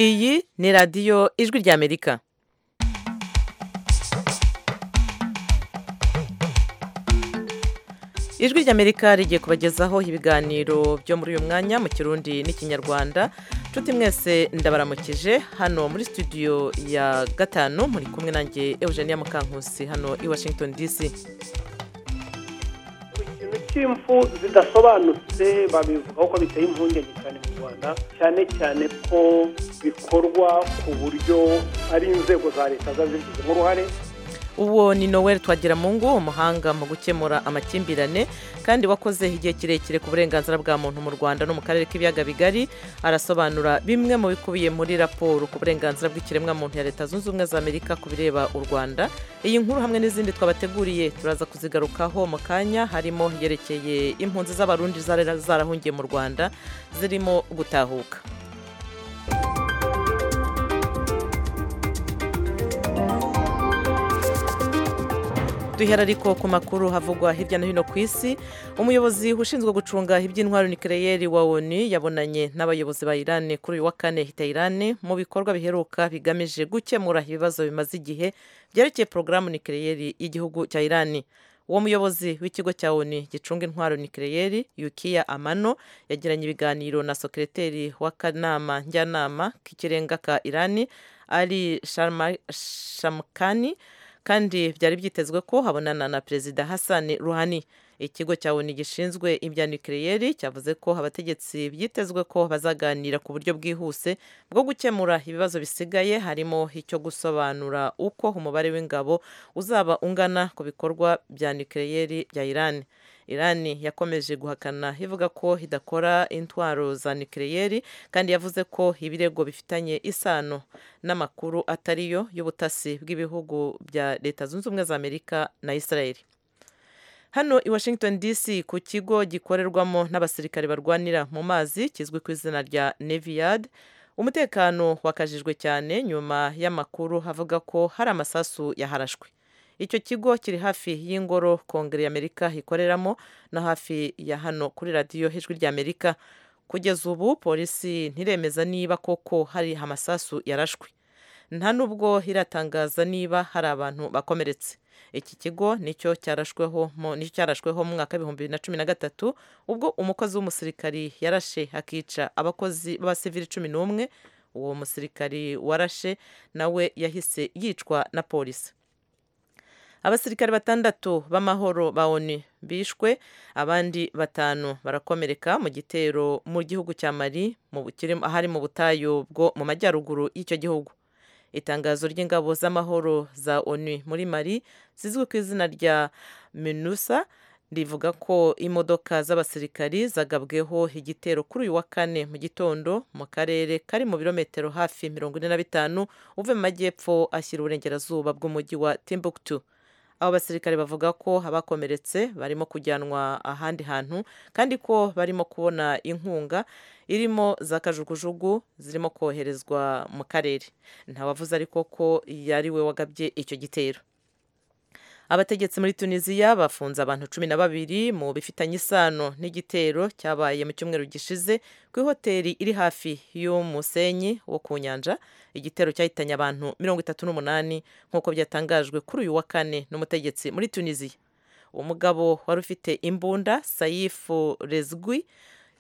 iyi ni radiyo ijwi ry'amerika ijwi ry'amerika rigiye kubagezaho ibiganiro byo muri uyu mwanya mu kirundi n'ikinyarwanda nshuti mwese ndabaramukije hano muri studio ya gatanu muri kumwe nanjye eugenia mukankusi hano i washington dc ikintu cy'impfu zidasobanutse babivuga ko biteye impungenge cyane mu rwanda cyane cyane ko bikorwa ku buryo ari inzego za leta ziba zibigizemo uruhare uwo ni noel twagiramungu umuhanga mu gukemura amakimbirane kandi wakoze igihe kirekire ku burenganzira bwa muntu mu rwanda no mu karere k'ibiyaga bigari arasobanura bimwe mu bikubiye muri raporo ku burenganzira bw'ikiremwamuntu ya leta zunze ubumwe za amerika ku bireba u rwanda iyi nkuru hamwe n'izindi twabateguriye turaza kuzigarukaho mu kanya harimo yerekeye impunzi z'abarundi zari zarahungiye mu rwanda zirimo gutahuka duhera ariko ku makuru havugwa hirya no hino ku isi umuyobozi ushinzwe gucunga iby'intwaro nikireyeri wa onu yabonanye n'abayobozi ba irani kuri uyu wa kane hita irani mu bikorwa biheruka bigamije gukemura ibibazo bimaze igihe byerekeye porogaramu nikireyeri y'igihugu cya irani uwo muyobozi w'ikigo cya onu gicunga intwaro nikireyeri yukiya amano yagiranye ibiganiro na sekereteri w'akanama njyanama k'ikirenga ka irani ari shamukani kandi byari byitezwe ko habonana na perezida Hassan Rouhani ikigo cya ONU gishinzwe ibya nukiriyeri cyavuze ko abategetsi byitezwe ko bazaganira ku buryo bwihuse bwo gukemura ibibazo bisigaye harimo icyo gusobanura uko umubare w'ingabo uzaba ungana ku bikorwa bya nukiriyeri bya Irani irani yakomeje guhakana ivuga ko idakora intwaro za nukiriyeri kandi yavuze ko ibirego bifitanye isano n'amakuru atariyo y'ubutasi bw'ibihugu bya leta zunze ubumwe za amerika na israeli hano i washington dc ku kigo gikorerwamo n'abasirikare barwanira mu mazi kizwi ku izina rya neviyad umutekano wakajijwe cyane nyuma y'amakuru avuga ko hari amasasu yaharashwe icyo kigo kiri hafi y'ingoro kongere y'amerika ikoreramo no hafi ya hano kuri radiyo ijwi ry'amerika kugeza ubu polisi ntiremeza niba koko hari amasasu yarashwe nta nubwo iratangaza niba hari abantu bakomeretse iki kigo nicyo cyarashweho mu mwaka w'ibihumbi bibiri na cumi na gatatu ubwo umukozi w'umusirikari yarashe akica abakozi b'abasivili cumi n'umwe uwo musirikari warashe nawe yahise yicwa na polisi abasirikari batandatu b'amahoro ba onu bishwe abandi batanu barakomereka mu gitero mu gihugu cya mari ahari mu butayu bwo mu majyaruguru y'icyo gihugu itangazo ry'ingabo z'amahoro za onu muri mari zizwi ku izina rya minusa rivuga ko imodoka z'abasirikari zagabweho igitero kuri uyu wa kane mu gitondo mu karere kari mu birometero hafi mirongo ine na bitanu uve mu majyepfo ashyira uburengerazuba bw'umujyi wa timbuktu abo basirikare bavuga ko abakomeretse barimo kujyanwa ahandi hantu kandi ko barimo kubona inkunga irimo za kajugujugu zirimo koherezwa mu karere ntawavuze ariko ko yari we wagabye icyo gitero abategetsi muri tunisiya bafunze abantu cumi na babiri mu bifitanye isano n'igitero cyabaye mu cyumweru gishize ku ihoteli iri hafi y'umusenyi wo ku nyanja igitero cyahitanye abantu mirongo itatu n'umunani nk'uko byatangajwe kuri uyu wa kane n'umutegetsi muri tunisiya umugabo wari ufite imbunda sayifu rezwi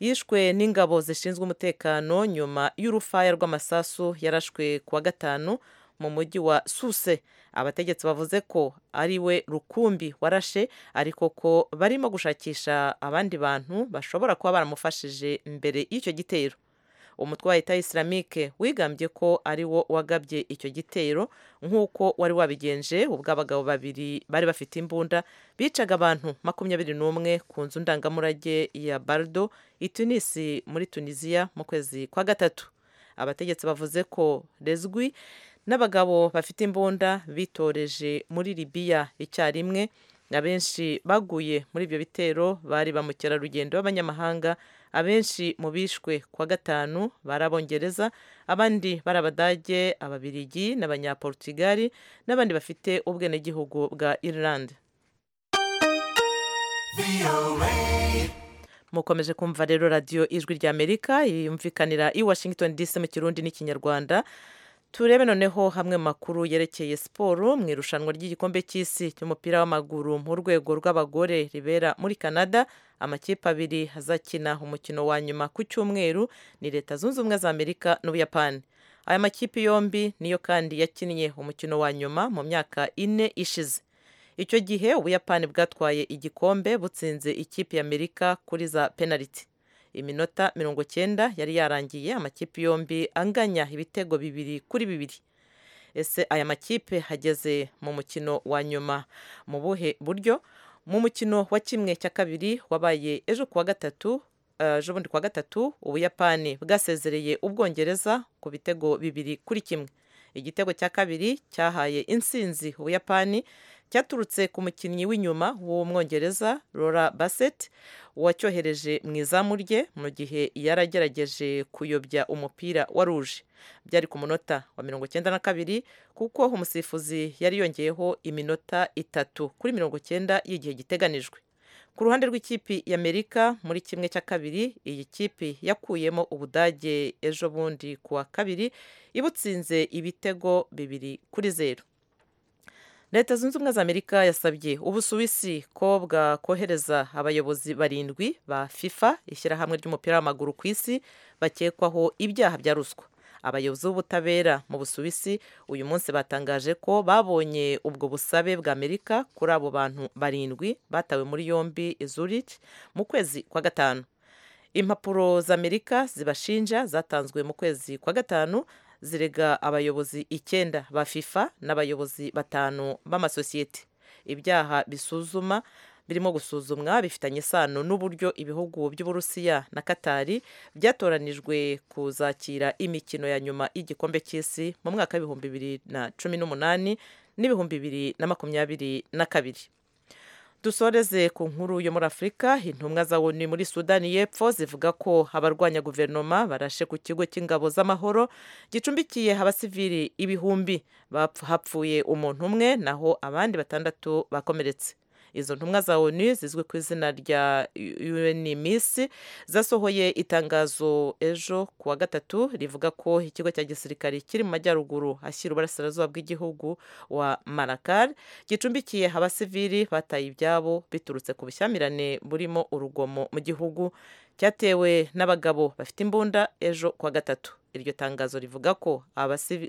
yishwe n'ingabo zishinzwe umutekano nyuma y'urufaya rw'amasasu yarashwe ku wa gatanu mu mujyi wa suse abategetsi bavuze ko ari we rukumbi warashe ariko ko barimo gushakisha abandi bantu bashobora kuba baramufashije mbere y'icyo gitero umutwe wa leta isiramike wigambye ko ari wo wagabye icyo gitero nk'uko wari wabigenje ubwo abagabo babiri bari bafite imbunda bicaga abantu makumyabiri n'umwe ku nzu ndangamurage ya bardo i tunisi muri tunisiya mu kwezi kwa gatatu abategetsi bavuze ko rezwi n'abagabo bafite imbunda bitoreje muri libiya icyarimwe abenshi baguye muri ibyo bitero bari ba mukerarugendo b'abanyamahanga abenshi mu bishwe kwa gatanu bari abongereza abandi bari abadage ababirigi n'abanyaportugali n'abandi bafite ubwenegihugu bwa irilande mukomeje kumva rero radiyo ijwi ry'amerika yumvikanira i washington dc mu kirundi n'ikinyarwanda turebe noneho hamwe mu makuru yerekeye siporo mu irushanwa ry'igikombe cy'isi cy'umupira w'amaguru mu rwego rw'abagore ribera muri canada amakipe abiri azakina umukino wa nyuma ku cyumweru ni leta zunze ubumwe za amerika n'ubuyapani aya makipe yombi niyo kandi yakinnye umukino wa nyuma mu myaka ine ishize icyo gihe ubuyapani bwatwaye igikombe butsinze ikipe y'amerika kuri za penaliti iminota mirongo cyenda yari yarangiye amakipe yombi anganya ibitego bibiri kuri bibiri ese aya makipe hageze mu mukino wa nyuma mu buhe buryo mu mukino wa kimwe cya kabiri wabaye ejo kuwa gatatu ejo bundi kuwa gatatu ubuyapani bwasezereye ubwongereza ku bitego bibiri kuri kimwe igitego cya kabiri cyahaye insinzi ubuyapani cyaturutse ku mukinnyi w'inyuma w'umwongereza Laura Bassett wacyohereje mu izamu rye mu gihe yaragerageje kuyobya umupira wa ruje byari ku munota wa mirongo icyenda na kabiri kuko umusifuzi yari yongeyeho iminota itatu kuri mirongo icyenda y'igihe giteganijwe ku ruhande rw'ikipe y'amerika muri kimwe cya kabiri iyi kipe yakuyemo ubudage ejo bundi kuwa kabiri ibutsinze ibitego bibiri kuri zeru leta zunze ubumwe za amerika yasabye ubusuwisi ko bwakohereza abayobozi barindwi ba fifa ishyirahamwe ry'umupira w'amaguru ku isi bakekwaho ibyaha bya ruswa abayobozi b'ubutabera mu busuwisi uyu munsi batangaje ko babonye ubwo busabe bwa amerika kuri abo bantu barindwi batawe muri yombi zurich mu kwezi kwa gatanu impapuro z'amerika zibashinja zatanzwe mu kwezi kwa gatanu zirega abayobozi icyenda ba fifa n'abayobozi batanu b'amasosiyete ibyaha bisuzuma birimo gusuzumwa bifitanye isano n'uburyo ibihugu by'uburusiya na katari byatoranijwe kuzakira imikino ya nyuma y'igikombe cy'isi mu mwaka w'ibihumbi bibiri na cumi n'umunani n'ibihumbi bibiri na makumyabiri na kabiri dusoreze ku nkuru yo muri afurika intumwa za woni muri sudani y'epfo zivuga ko abarwanya guverinoma barashe ku kigo cy'ingabo z'amahoro gicumbikiye abasivili ibihumbi hapfuye umuntu umwe naho abandi batandatu bakomeretse izo ntumwa za onu zizwi ku izina rya unms zasohoye itangazo ejo ku wa gatatu rivuga ko ikigo cya gisirikare kiri mu majyaruguru ashyira uburasirazuba bw'igihugu wa marakari gicumbikiye abasivili bataye ibyabo biturutse ku bushyamirane burimo urugomo mu gihugu cyatewe n'abagabo bafite imbunda ejo ku wa gatatu iryo tangazo rivuga ko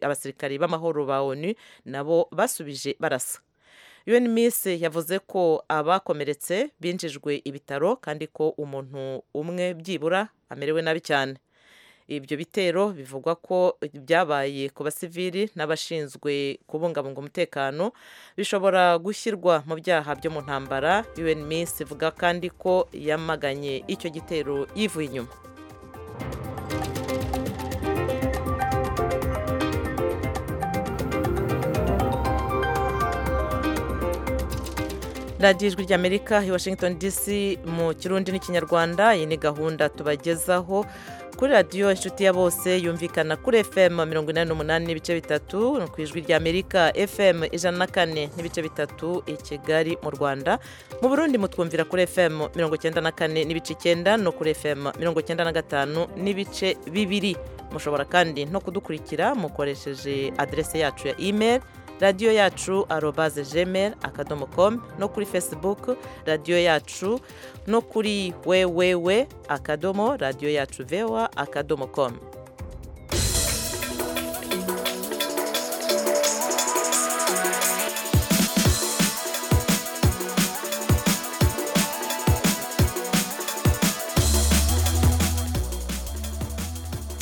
abasirikari b'amahoro ba onu nabo basubije barasa unms yavuze ko abakomeretse binjijwe ibitaro kandi ko umuntu umwe byibura amerewe nabi cyane ibyo bitero bivugwa ko byabaye ku basivili n'abashinzwe kubungabunga umutekano bishobora gushyirwa mu byaha byo mu ntambara unms ivuga kandi ko yamaganye icyo gitero yivuye inyuma radiyo ijwi ry'amerika i washington dc mu kirundi n'ikinyarwanda iyi ni gahunda tubagezaho kuri radiyo inshuti ya bose yumvikana kuri fm mirongo inani n'umunani n'ibice bitatu ku ijwi ry'amerika fm ijana na kane n'ibice bitatu i kigali mu rwanda mu burundi mutwumvira kuri fm mirongo icyenda na kane n'ibice icyenda no kuri fm mirongo icyenda na gatanu n'ibice bibiri mushobora kandi no kudukurikira mukoresheje aderese yacu ya imeri radiyo yacu arobaze jemeri akadomo komu no kuri fesibuku radiyo yacu no kuri wewewe akadomo radiyo yacu vewa akadomo komu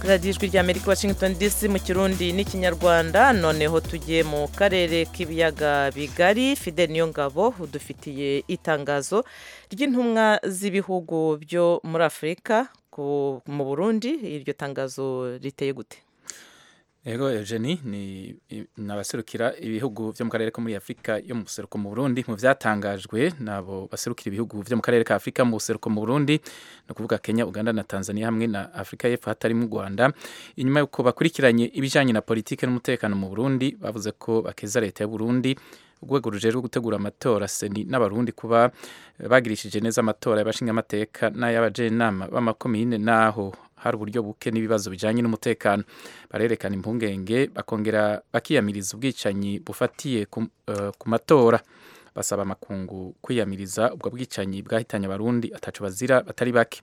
radiyo ijwi rya amerika washington dc mu kirundi n'ikinyarwanda noneho tugiye mu karere k'ibiyaga bigari fide niyo ngabo udufitiye itangazo ry'intumwa z'ibihugu byo muri afurika mu burundi iryo tangazo riteye gute ego eugenie ni abaserukira ibihugu byo mu karere ko muri afurika yo mu buseruko mu burundi mu byatangajwe n'abo baserukira ibihugu byo mu karere ka afurika mu buseruko mu burundi ni ukuvuga kenya uganda na tanzania hamwe na afurika y'epfo hatarimo u rwanda inyuma y'uko bakurikiranye ibijyanye na politiki n'umutekano mu burundi bavuze ko bakeza leta y'uburundi urwego rujejwe gutegura amatora seni n'abarundi kuba bagirishije neza amatora y'abashingamateka n'ay'abajenama b'amakomine naho hari uburyo buke n'ibibazo bijanye n'umutekano barerekana impungenge bakongera bakiyamiriza ubwicanyi bufatiye ku uh, matora basaba amakungu kwiyamiriza ubwo bwicanyi bwahitanye abarundi ataco bazira batari bake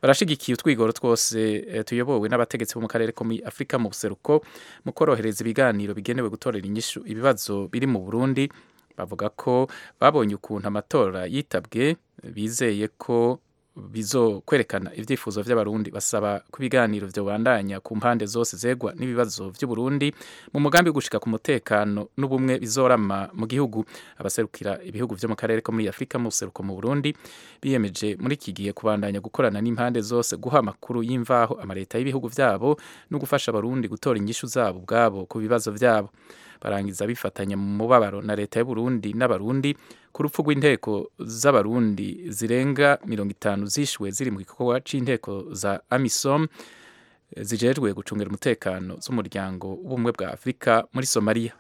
barashigikiye utwigoro twose tuyobowe n'abategetsi bo mu karere ko muri Afrika mu buseruko mu korohereza ibiganiro bigenewe gutorera inyishu ibibazo biri mu Burundi bavuga ko babonye ukuntu amatora yitabwe bizeye ko bizo kwerekana ivyifuzo vy'abarundi basaba ku biganiro vyobandanya ku mpande zose zegwa n'ibibazo vy'uburundi mu mugambi gushika ku mutekano n'ubumwe bizorama mu gihugu abaserukira ibihugu vyo mu karere ko muri Afrika mu seruko mu Burundi biyemeje muri iki gihe kubandanya gukorana n'impande zose guha amakuru y'imvaho amareta y'ibihugu vyabo no gufasha abarundi gutora inyishu zabo ubwabo ku bibazo vyabo barangiza bifatanya mu mubabaro na leta y'u Burundi n'abarundi ku rupfu rw'inteko z'abarundi zirenga mirongo itanu zishwe ziri mu gikorwa c'inteko za AMISOM zijejwe gucungira umutekano z'umuryango w'ubumwe bwa Afrika muri Somalia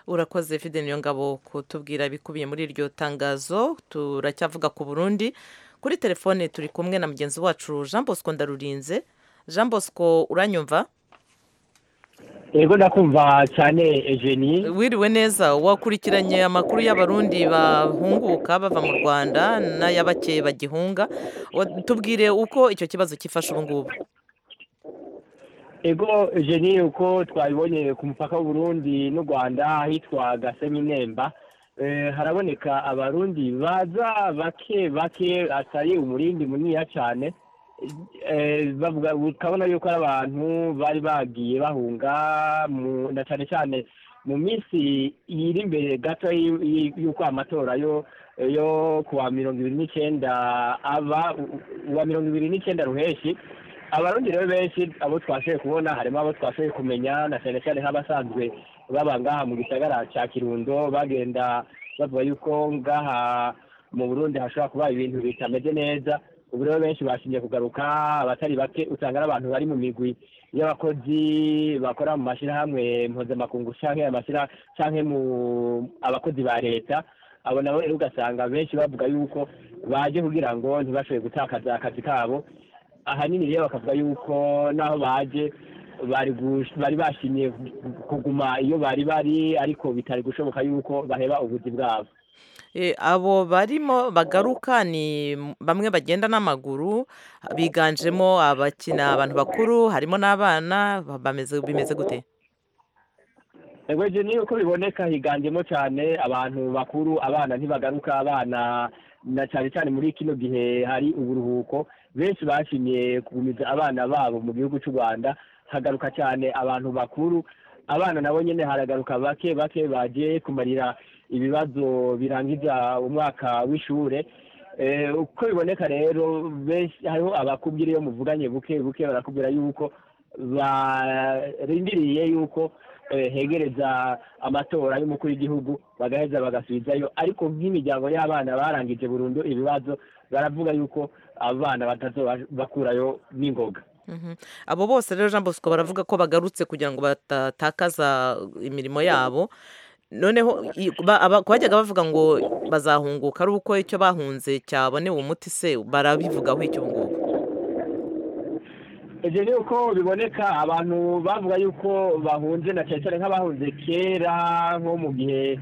urakoze Fidel Nyongabo kutubwira ibikubiye muri iryo tangazo turacyavuga ku Burundi kuri telefone turi kumwe na mugenzi wacu Jean Bosco Ndarurinze Jean Bosco uranyumva Ego ndakumva cyane Eugenie. Wiriwe neza wakurikiranye amakuru y'abarundi bahunguka bava mu Rwanda n'ayabakeye bagihunga. Tubwire uko icyo kibazo kifasha ubu ngubu. Ego Eugenie uko twabibonye ku mupaka w'u Burundi n'u Rwanda hitwa Gasenyi Nemba. Eh, haraboneka abarundi baza bake bake atari umurindi munini cyane. bavuga ukabona yuko ari abantu bari bagiye bahunga na cyane cyane mu minsi iri imbere gato y'uko amatora yo yo kuwa mirongo ibiri n'icyenda aba uwa mirongo ibiri n'icyenda ruheshi abarundi rero benshi abo twashoboye kubona harimo abo twashoboye kumenya na cyane cyane nk'abasanzwe baba ngaha mu gisagara cya kirundo bagenda bavuga yuko ngaha mu burundi hashobora kuba ibintu bitameze neza ubu rero benshi bashingiye kugaruka abatari bake usanga ari abantu bari mu migwi y'abakozi bakora mu mashyirahamwe mpuzamakungu cyangwa cyangwa mu abakozi ba leta abo nabo rero ugasanga benshi bavuga yuko baje kugira ngo ntibashoboye gutakaza akazi kabo ahanini rero bakavuga yuko naho baje bari bashimye kuguma iyo bari bari ariko bitari gushoboka yuko baheba ubuzi bwabo abo barimo bagaruka ni bamwe bagenda n'amaguru biganjemo abakina abantu bakuru harimo n'abana bimeze gute ejo niyo uko biboneka higanjemo cyane abantu bakuru abana ntibagaruka abana na cyane cyane muri kino gihe hari uburuhuko benshi bashimye kugumiza abana babo mu gihugu cy'u rwanda hagaruka cyane abantu bakuru abana nabo nyine haragaruka bake bake bagiye kumarira ibibazo birangiza umwaka w'ishure uko biboneka rero benshi hariho abakubwira iyo muvuganye buke buke barakubwira yuko barindiriye yuko hegereza amatora y'umukuru w'igihugu bagaheza bagasubizayo ariko nk'imiryango y'abana barangije burundu ibibazo baravuga yuko abana bakurayo n'ingoga abo bose rero jean bosco baravuga ko bagarutse kugira ngo batatakaza imirimo yabo noneho bajyaga bavuga ngo bazahunguka ari uko icyo bahunze cyabonewe umuti se barabivugaho icyo ngubu ibyo ni uko biboneka abantu bavuga yuko bahunze na cyane cyane nk'abahunze kera nko mu gihe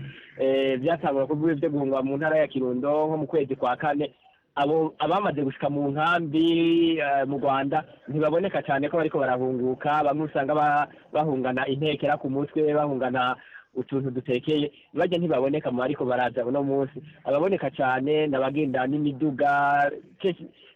byatangwaga kuvuga ibyo guhunga mu ntara ya kirundo nko mu kwezi kwa kane abamaze gushyika mu nkambi mu rwanda ntibaboneka cyane ko bariko barahunguka bamwe usanga bahungana intekera ku mutwe bahungana utuntu dutekeye bajya ntibaboneka mu ariko baraza uno munsi ababoneka cyane n'abagenda n'imiduga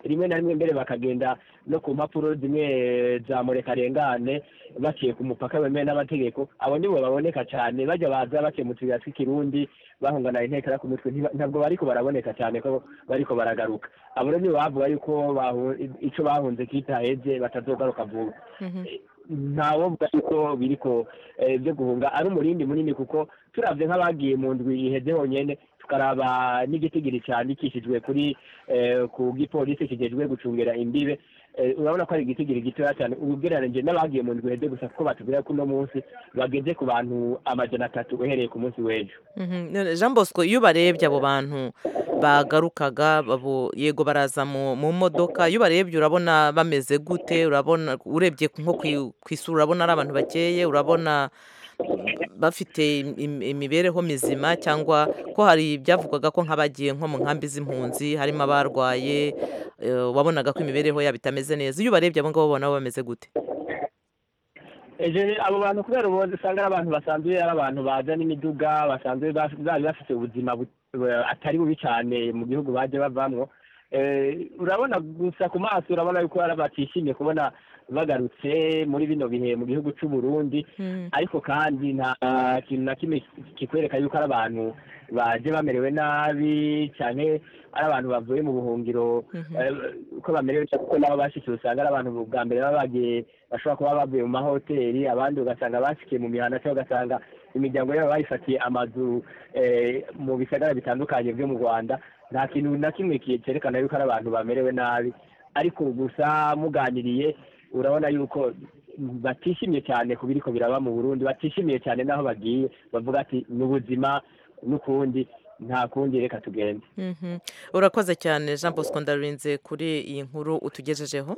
rimwe na rimwe mbere bakagenda no ku mpapuro zimwe za murekarengane baciye ku mupaka bemewe n'amategeko abo nibo baboneka cyane bajya baza baciye mu tuyira tw'ikirundi bahungana intekera ku mutwe ntabwo bariko baraboneka cyane ko bariko baragaruka abo rero nibo bavuga yuko icyo bahunze kitaheze batazogaruka vuba ntawo mvuga yuko biri ko byo guhunga ari umurindi munini kuko turabye nk'abagiye mu ndwi iheze honyine tukaraba n'igitigiri cyandikishijwe kuri eh, ku gipolisi kijejwe gucungira imbibe Eh, urabona ko ari igitigiri gitoya cyane ubugereranyije n'abagiye mu ndwi hede gusa kuko batubwira ko uno munsi bageze ku bantu amajana atatu uhereye ku munsi w'ejo Mhm. None Jean Bosco iyo ubarebye abo bantu bagarukaga babo yego baraza mu mu modoka iyo ubarebye urabona bameze gute urabona urebye nko kwi- ku isura urabona ari abantu bakeye urabona bafite im- imibereho mizima cyangwa ko hari ibyavugwaga ko nk'abagiye nko mu nkambi z'impunzi harimo abarwaye eh, wabonaga ko imibereho yabo itameze neza iyo ubarebye abo ngabo ubona bameze gute Eje, abo bantu kubera ubundi usanga ari abantu basanzwe ari abantu baza n'imiduga basanzwe baf- bari bafite ubuzima bu- bu- atari bubi cyane mu gihugu baje bavamwo Eh, urabona gusa ku maso urabona yuko bari batishimiye kubona bagarutse muri bino bihe mu gihugu cy'u Burundi ariko kandi nta kintu na kimwe kikwereka yuko ari abantu baje bamerewe nabi cyane ari abantu bavuye mu buhungiro Mhm. eh, uko bamerewe cyane kuko nabo bashikiye usanga ari abantu bwa mbere baba bagiye bashobora kuba bavuye mu mahoteli abandi ugasanga bashikiye mu mihanda cyangwa ugasanga imiryango yabo bayifatiye amazu eh, mu bisagara bitandukanye byo mu rwanda nta kintu na kimwe ki- cyerekana yuko ari abantu bamerewe nabi ariko gusa muganiriye urabona yuko batishimye cyane ku biriko biraba mu burundi batishimiye cyane n'aho bagiye bavuga ati ni ubuzima n'ukundi nta kundi reka tugende Mhm. urakoze cyane Jean Bosco ndarurinze kuri iyi nkuru utugejejeho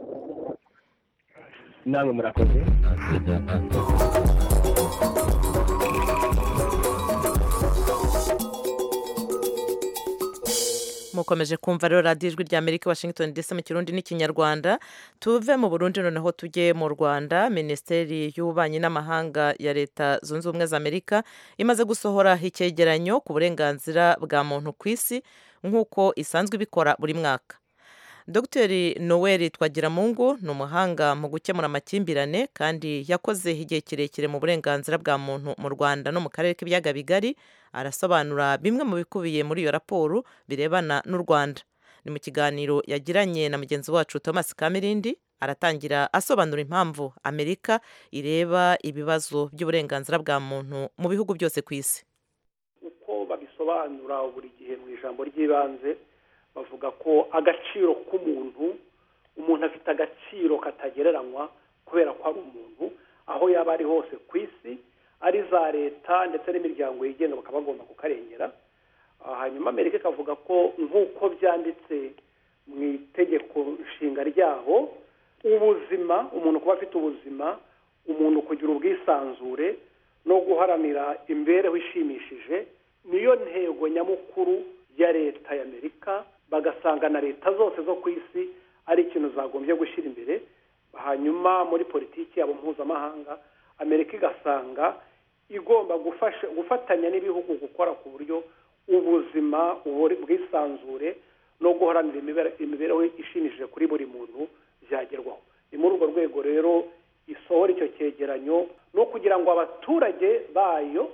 namwe murakoze mukomeje kumva rero radiyo ijwi rya amerika washington dc mu kirundi n'ikinyarwanda tuve mu burundi noneho tujye mu rwanda minisiteri y'ububanyi n'amahanga ya leta zunze ubumwe za amerika imaze gusohora icyegeranyo ku burenganzira bwa muntu ku isi nk'uko isanzwe ibikora buri mwaka dr noel twagiramungu ni umuhanga mu gukemura amakimbirane kandi yakoze igihe kirekire mu burenganzira bwa muntu mu rwanda no mu karere k'ibiyaga bigari arasobanura bimwe mu bikubiye muri iyo raporo birebana n'u Rwanda ni mu kiganiro yagiranye na mugenzi wacu Thomas Kamirindi aratangira asobanura impamvu Amerika ireba ibibazo by'uburenganzira bwa muntu mu bihugu byose ku isi uko babisobanura buri gihe mu ijambo ry'ibanze bavuga ko agaciro k'umuntu umuntu afite agaciro katagereranywa kubera ko ari umuntu aho yaba ari hose ku isi ari za leta ndetse n'imiryango yigenga bakaba bagomba kukarengera Ah, hanyuma amerika ikavuga ko nk'uko byanditse mu itegeko nshinga ryaho ubuzima umuntu kuba afite ubuzima umuntu kugira ubwisanzure no guharanira imibereho ishimishije niyo ntego nyamukuru ya leta y'amerika bagasanga na leta zose zo ku isi ari ikintu zagombye gushyira imbere hanyuma muri politiki yabo mpuzamahanga amerika igasanga igomba gufasha gufatanya n'ibihugu gukora ku buryo ubuzima uburi- ubwisanzure no guharanira imibere- imibereho ishimishije kuri buri muntu byagerwaho ni muri urwo rwego rero isohora icyo cyegeranyo no kugira ngo abaturage bayo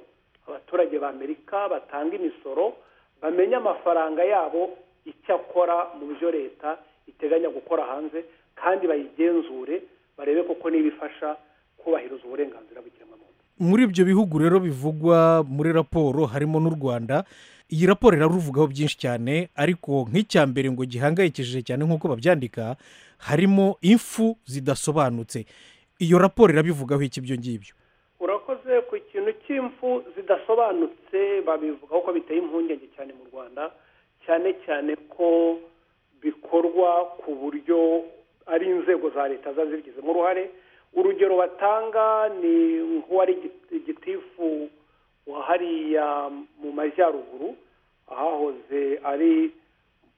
abaturage ba amerika batanga imisoro bamenye amafaranga yabo icyo akora mu byo leta iteganya gukora hanze kandi bayigenzure barebe koko niba ifasha kubahiriza uburenganzira bw'ikiremwamuntu muri ibyo bihugu rero bivugwa muri raporo harimo n'u rwanda iyi raporo iraruvugaho byinshi cyane ariko nk'icya mbere ngo gihangayikishije cyane nk'uko babyandika harimo imfu zidasobanutse iyo raporo irabivugaho iki ibyo ngibyo urakoze ku kintu cy'impfu zidasobanutse babivugaho ko biteye impungenge cyane mu rwanda cyane cyane ko bikorwa ku buryo ari inzego za leta ziba zibigizemo uruhare urugero batanga ni nk'uwari igiti- gitifu wa hariya mu majyaruguru ahahoze ari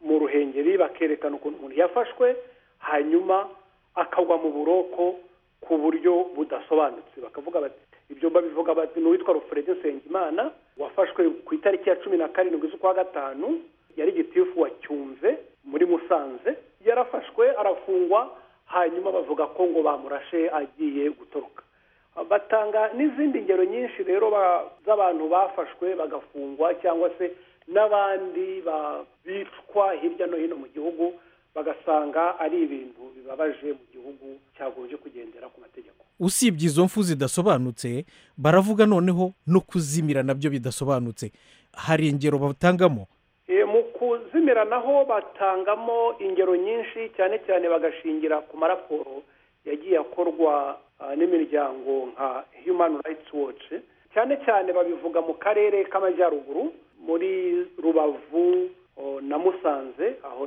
mu ruhengeri bakerekana ukuntu umuntu yafashwe hanyuma akagwa mu buroko ku buryo budasobanutse bakavuga bati ibyo babivuga bati ni uwitwa rufuredi nsengimana wafashwe ku itariki ya cumi na karindwi z'ukwa gatanu yari gitifu wa cyumve muri musanze yarafashwe arafungwa hanyuma bavuga ko ngo bamurashe agiye gutoroka batanga n'izindi ngero nyinshi rero ba- z'abantu bafashwe bagafungwa cyangwa se n'abandi ba- bicwa hirya no hino mu gihugu bagasanga ari ibintu bibabaje mu gihugu cyagombye kugendera ku mategeko usibye izo mfu zidasobanutse baravuga noneho no kuzimira nabyo bidasobanutse hari ingero batangamo mu kuzimira naho batangamo ingero nyinshi cyane cyane bagashingira ku maraporo yagiye akorwa n'imiryango nka human rights watch cyane cyane babivuga mu karere k'amajyaruguru muri rubavu na musanze aho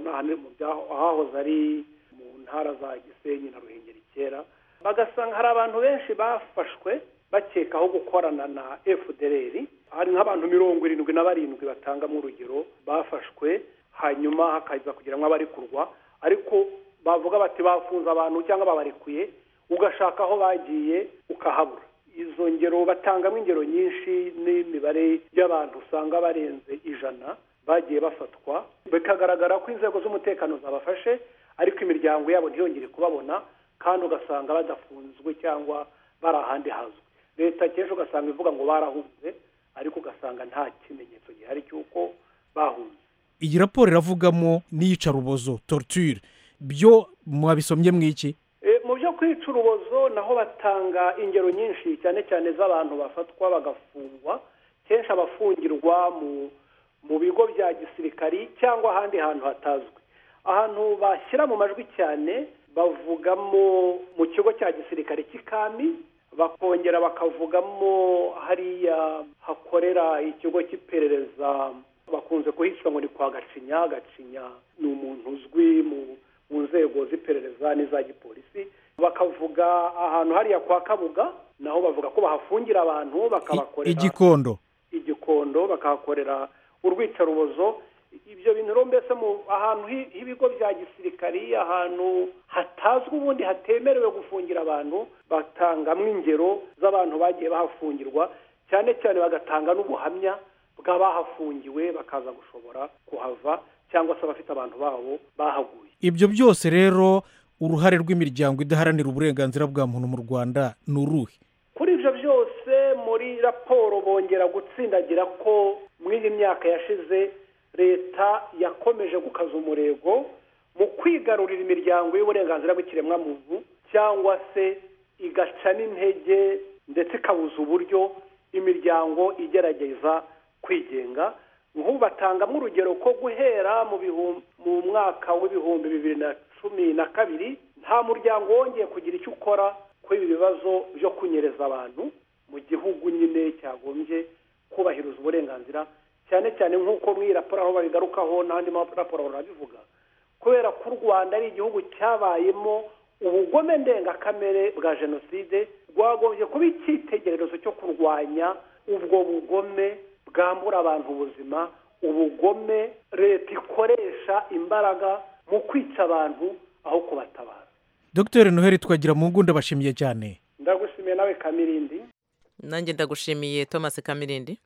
hahoze ari mu ntara za gisenyi na ruhengeri kera bagasanga hari abantu benshi bafashwe bakekaho gukorana na fdr hari nk'abantu mirongo irindwi na barindwi batangamo urugero bafashwe hanyuma hakaza kugira ngo abarekurwa ariko bavuga bati bafunze abantu cyangwa babarekuye ugashaka aho bagiye ukahabura izo ngero batangamo ingero nyinshi n'imibare y'abantu usanga barenze ijana bagiye bafatwa bikagaragara ko inzego z'umutekano zabafashe ariko imiryango yabo ntiyongere kubabona kandi ugasanga badafunzwe cyangwa bari ahandi hazwi leta kenshi ugasanga ivuga ngo barahunze ariko ugasanga nta kimenyetso gihari cy'uko bahunze iyi raporo iravugamo n'iyicarubozo torture byo mwabisomye mu iki mu byo kwica urubozo naho batanga ingero nyinshi cyane cyane z'abantu bafatwa bagafungwa kenshi abafungirwa mu bigo bya gisirikari cyangwa ahandi hantu hatazwi ahantu bashyira mu majwi cyane bavugamo mu kigo cya gisirikare cy'ikami bakongera bakavugamo hariya hakorera ikigo cy'iperereza bakunze kuhishyura ngo ni kwa gacinya gacinya ni umuntu uzwi mu mu nzego z'iperereza n'iza gipolisi bakavuga ahantu hariya kwa kabuga naho bavuga ko bahafungira abantu bakabakorera igikondo igikondo bakahakorera urwicarubozo ibyo bintu rero mbese mu ahantu h'ibigo bya gisirikari ahantu hatazwi ubundi hatemerewe gufungira abantu batangamo ingero z'abantu bagiye bahafungirwa cyane cyane bagatanga n'ubuhamya bw'abahafungiwe bakaza gushobora kuhava cyangwa se abafite abantu babo bahaguye ibyo byose rero uruhare rw'imiryango idaharanira uburenganzira bwa muntu mu rwanda ni uruhe kuri ibyo byose muri raporo bongera gutsindagira ko muri iyi myaka yashize leta yakomeje gukaza umurego mu kwigarurira imiryango y'uburenganzira bw'ikiremwamuntu cyangwa se igaca n'intege ndetse ikabuza uburyo imiryango igerageza kwigenga nk'ubu batangamo urugero ko guhera mu mwaka w'ibihumbi bibiri na cumi na kabiri nta muryango wongeye kugira icyo ukora kuri ibi bibazo byo kunyereza abantu mu gihugu nyine cyagombye kubahiriza uburenganzira cyane cyane nk'uko muri iyi raporo aho babigarukaho n'andi maraporo barabivuga kubera ko u rwanda ari igihugu cyabayemo ubugome ndengakamere bwa jenoside rwagombye kuba icyitegererezo cyo kurwanya ubwo bugome bwambura abantu ubuzima ubugome leta ikoresha imbaraga mu kwica abantu aho kubatabara dr noheli twagira mu ngunda bashimiye cyane ndagushimiye nawe kamirindi nanjye ndagushimiye thomas kamirindi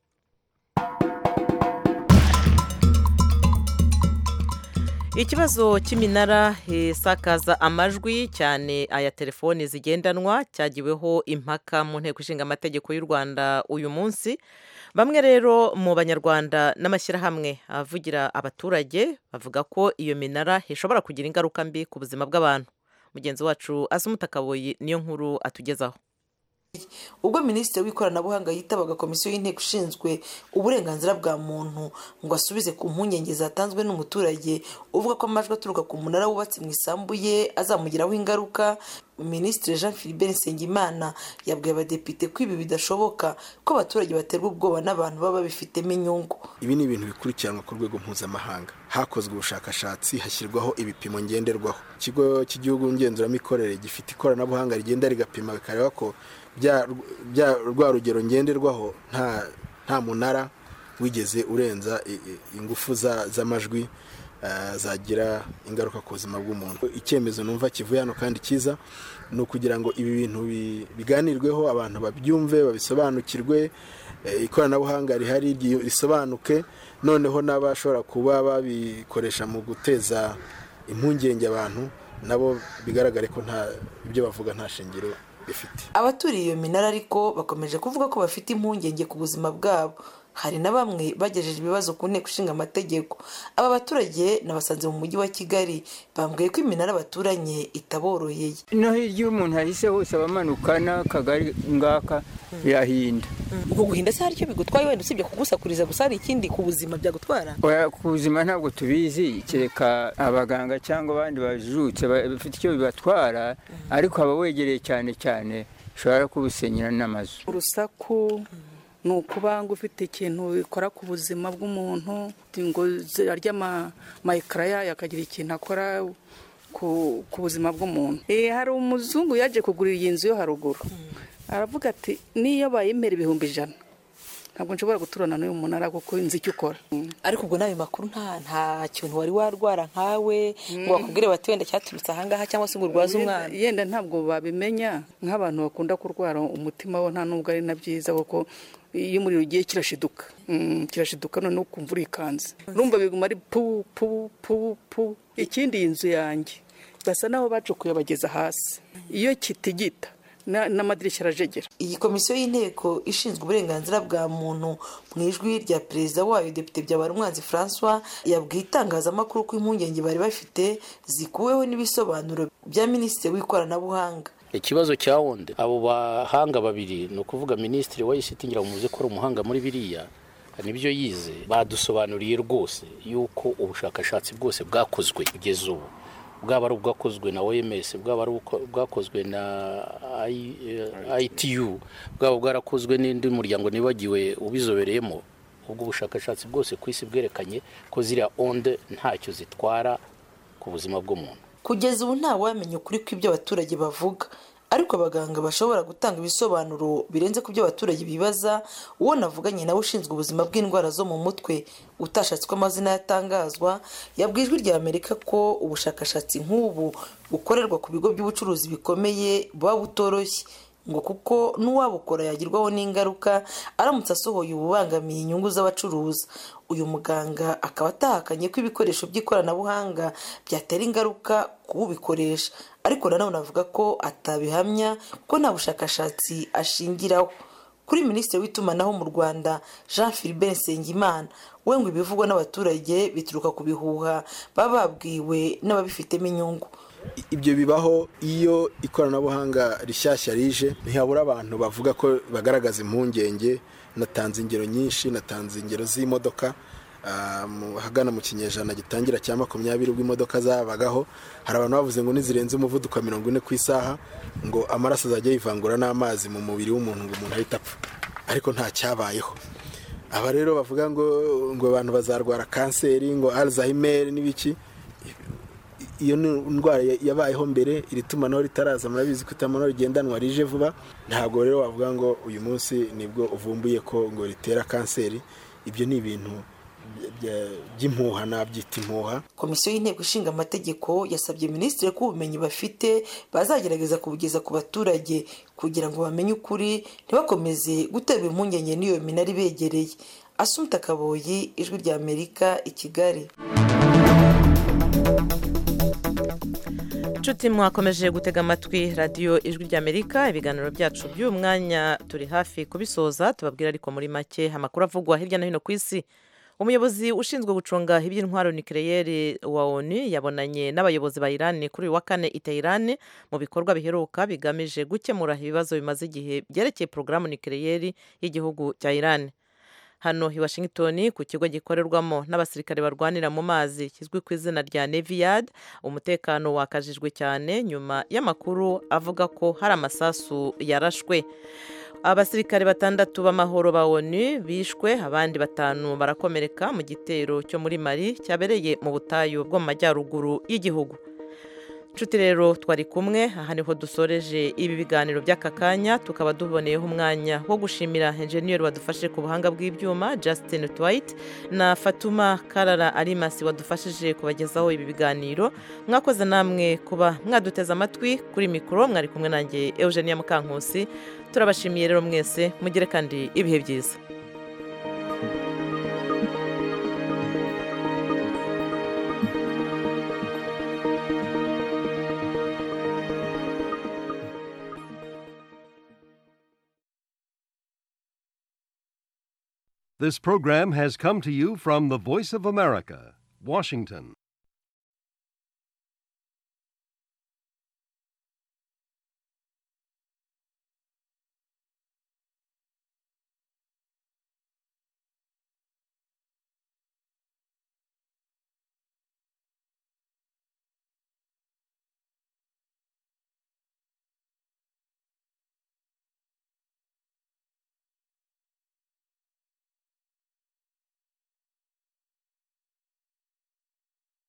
ikibazo cy'iminara isakaza amajwi cyane aya telefoni zigendanwa cyagiweho impaka mu nteko ishinga amategeko y'u rwanda uyu munsi bamwe rero mu banyarwanda n'amashyirahamwe avugira abaturage bavuga ko iyo minara ishobora kugira ingaruka mbi ku buzima bw'abantu mugenzi wacu asumutakaboyi niyo nkuru atugezaho ubwo minisitiri w'ikoranabuhanga yitabaga komisiyo y'inteko ishinzwe uburenganzira bwa muntu ngo asubize ku mpungenge zatanzwe n'umuturage uvuga ko amajwi aturuka ku munara wubatse mu isambu ye azamugiraho ingaruka minisitiri jean philibert nsengimana yabwiye abadepite ko ibi bidashoboka ko abaturage baterwa ubwoba n'abantu baba babifitemo inyungu ibi ni ibintu bikurikiranwa ku rwego mpuzamahanga hakozwe ubushakashatsi hashyirwaho ibipimo ngenderwaho ikigo cy'igihugu ngenzuramikorere gifite ikoranabuhanga rigenda rigapima bikareba ko rwa rugero ngenderwaho nta munara wigeze urenza ingufu z'amajwi zagira ingaruka ku buzima bw'umuntu icyemezo numva kivuye hano kandi cyiza ni ukugira ngo ibi bintu biganirweho abantu babyumve babisobanukirwe ikoranabuhanga rihari risobanuke noneho n'abashobora kuba babikoresha mu guteza impungenge abantu nabo bigaragare ko nta ibyo bavuga nta shingiro bifite abaturiye iyo minara ariko bakomeje kuvuga ko bafite impungenge ku buzima bwabo hari na bamwe bagejeje ibibazo ku nteko ishinga amategeko aba baturage nabasanze mu mujyi wa kigali bambwiye ko iminara baturanye itaboroheye no hirya iyo umuntu ahise hose aba amanuka n'akagari ngaka yahinda ubwo guhinda se hari icyo bigutwaye wenda usibye kugusakuriza gusa hari ikindi ku buzima byagutwara Oya, ku buzima ntabwo tubizi kereka abaganga cyangwa abandi bajijutse ba- bafite icyo bibatwara ariko aba wegereye cyane cyane ushobora kubusenyera n'amazu urusaku ni ukuba ngo ufite ikintu bikora ku buzima bw'umuntu ngo arya amayekara yayo akagira ikintu akora ku, ku buzima bw'umuntu Eh, hari umuzungu yaje kugura iyi nzu yo haruguru aravuga ati niyo bayimera ibihumbi ijana ntabwo nshobora guturana n'uyu munara kuko nzi icyo ukora ariko ubwo n'ayo makuru nta nta kintu wari warwara nkawe ngo bakubwire bati wenda cyaturutse ahangaha cyangwa se ngo urwaze Yenda- umwana yenda ntabwo babimenya nk'abantu bakunda kurwara umutima wo nta nubwo ari na byiza kuko iyo umuriro ugiye kirashiduka Mm, kirashiduka noneho ukumva urikanze urumva biguma ari pu pu pu pu ikindi iyi nzu yanjye basa naho bacukuye bageza hasi iyo kitigita na- n'amadirishya arajegera iyi komisiyo y'inteko ishinzwe uburenganzira bwa muntu mu ijwi rya perezida wayo depite byabarumwanzi francois yabwiye itangazamakuru ko impungenge bari bafite zikuweho n'ibisobanuro bya minisitiri w'ikoranabuhanga ikibazo cya wundi abo bahanga babiri ni ukuvuga minisitiri wayisiti ngira ngo muze ko ari umuhanga muri biriya nibyo yize badusobanuriye rwose yuko ubushakashatsi bwose bwakozwe kugeza ubu bwaba ari ubwakozwe na oms bwaba ari ubwako- ubwakozwe na I- eh, itu bwaba bwarakozwe n'indi muryango nibagiwe ubizobereyemo ubwo bushakashatsi bwose ku isi bwerekanye ko ziriya onde ntacyo zitwara ku buzima bw'umuntu kugeza ubu nta wamenya ukuri kw'ibyo abaturage bavuga ariko abaganga bashobora gutanga ibisobanuro birenze ku byo abaturage bibaza uwo navuganye nawe ushinzwe ubuzima bw'indwara zo mu mutwe utashatse ko amazina yatangazwa yabwiye ijwi rya amerika ko ubushakashatsi nk'ubu bukorerwa ku bigo by'ubucuruzi bikomeye buba butoroshye ngo kuko n'uwabukora yagirwaho n'ingaruka aramutse asohoye ububangamiye inyungu z'abacuruza uyu muganga akaba atahakanye ko ibikoresho by'ikoranabuhanga byatera ingaruka ku ubikoresha ariko nanone avuga ko atabihamya kuko nta bushakashatsi ashingiraho kuri minisitiri w'itumanaho mu rwanda jean philibert nsengimana we ngo ibivugwa n'abaturage bituruka ku bihuha baba babwiwe n'ababifitemo inyungu ibyo bibaho iyo ikoranabuhanga rishyashya rije ntihabura abantu bavuga ko bagaragaza impungenge natanze ingero nyinshi natanze ingero z'imodoka ah, mu- ahagana mu kinyejana gitangira cya makumyabiri ubwo imodoka zabagaho hari abantu bavuze ngo nizirenze umuvuduko wa mirongo ine ku isaha ngo amaraso azajya yivangura n'amazi mu mubiri w'umuntu ngo umuntu ahite apfa ariko nta cyabayeho aba rero bavuga ngo ngo abantu bazarwara kanseri ngo alzheimer n'ibiki iyo ni indwara ya- yabayeho mbere iri tumanaho ritaraza murabizi ko itumanaho rigendanwa rije vuba ntabwo rero wavuga ngo uyu munsi nibwo uvumbuye ko ngo ritera kanseri ibyo ni ibintu bya- bya- by'impuha nabyita impuha komisiyo y'inteko ishinga amategeko yasabye minisitiri ko ubumenyi bafite bazagerageza kubugeza ku baturage kugira ngo bamenye ukuri ntibakomeze guterwa impungenge n'iyo minara ibegereye asumta kaboyi ijwi rya amerika i kigali nshuti mwakomeje gutega amatwi radiyo ijwi ry'amerika ibiganiro byacu by'uyu mwanya turi hafi kubisoza tubabwira ariko muri make amakuru avugwa hirya no hino ku isi umuyobozi ushinzwe gucunga iby'intwaro nikereyeri wa oni yabonanye n'abayobozi ba irani kuri uyu wa kane iteyirani mu bikorwa biheruka bigamije gukemura ibibazo bimaze igihe byerekeye porogaramu nikereyeri y'igihugu cya irani hano i washington ku kigo gikorerwamo n'abasirikare barwanira mu mazi kizwi ku izina rya neviyad umutekano wakajijwe cyane nyuma y'amakuru avuga ko hari amasasu yarashwe abasirikare batandatu b'amahoro ba onu bishwe abandi batanu barakomereka mu gitero cyo muri mari cyabereye mu butayu bwo mu majyaruguru y'igihugu nshuti rero twari kumwe aha niho dusoreje ibi biganiro by'aka kanya tukaba duboneyeho umwanya wo gushimira enjeniyeri wadufashe ku buhanga bw'ibyuma justin twite na fatuma karara arimasi wadufashije kubagezaho ibi biganiro mwakoze namwe kuba mwaduteze amatwi kuri mikoro mwari kumwe nanjye eugenia mukankusi turabashimiye rero mwese mugire kandi ibihe byiza This program has come to you from the Voice of America, Washington.